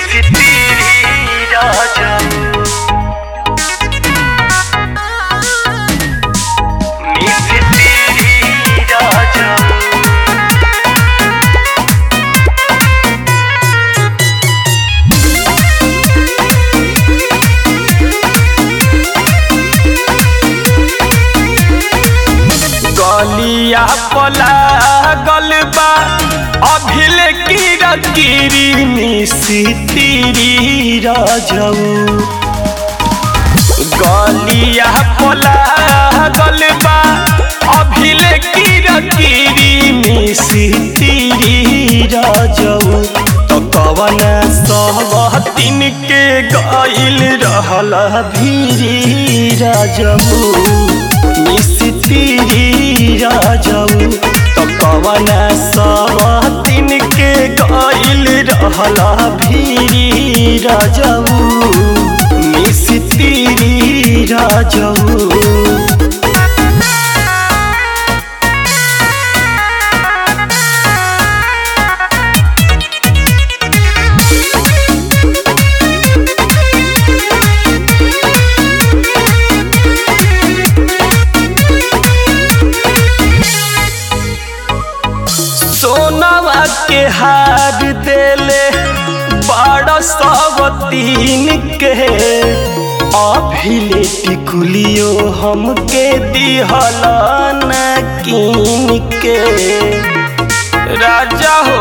Misitiri raja Misitiri raja गलिया पला गलबा अभिल कीरा कीरी मिसितिरी राजऊ गलिया पला गलबा अभिल कीरा कीरी मिसितिरी राजऊ तो कवन सब तीन के गइल रहल भीरी राजऊ मिस्त्री राजऊ तो कवन सब तीन के गइल रहल भीरी राजऊ मिस्त्री राजऊ सोनवा के हार देले बड़ सब तीन के अभिले टिकुलियो हमके दिहल न कीन के राजा हो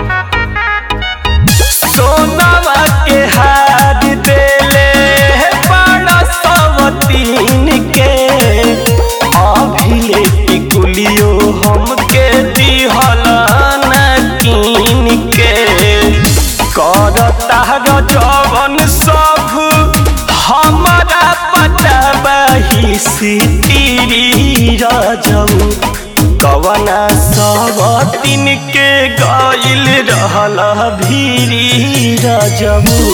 सोनवा के हार देले बड़ सब तीन के अभिले टिकुलियो हमके दिहल न कीन के करता जवन सब हमारा पटबही सितिरी राजऊ कवना सब तीन के गइल रहल भीरी राजऊ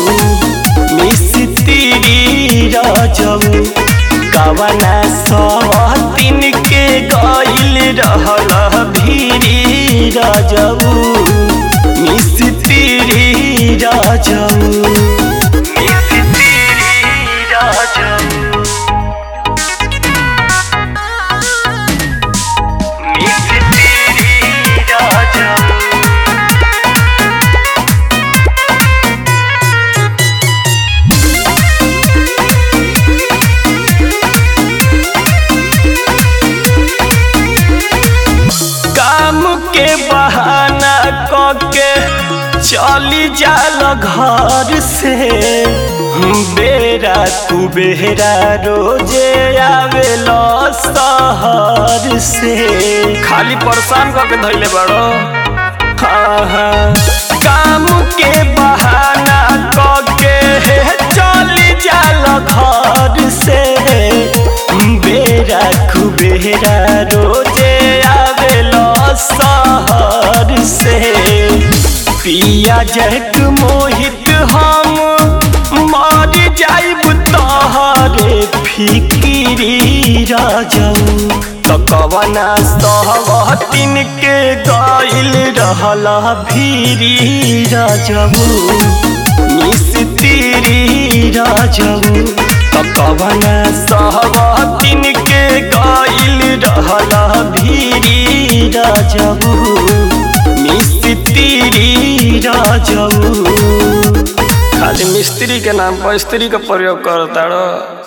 मिस्त्री राजऊ कवना सब तीन के गइल रहल भीरी राजऊ मिस्त्री राजऊ Misitiri raja Misitiri raja काम के बहाना कके चली जाल घर से बेरा तू बेरा रोजे आवेल शहर से खाली परेशान करके धैले बड़ो हाँ हाँ काम के बहाना कके चली जाल घर से बेरा कुबेरा रोजे आवेल शहर से पिया जट मोहित हम मर जाइब तहरे फिकिरी राजऊ तो कवना सब तीन के गइल रहल भीरी राजऊ मिस्त्री राजऊ तो कवना सब तीन के गइल रहल भीरी राजऊ मिस्त्री राजऊ खाली मिस्त्री के नाम पर स्त्री का प्रयोग करता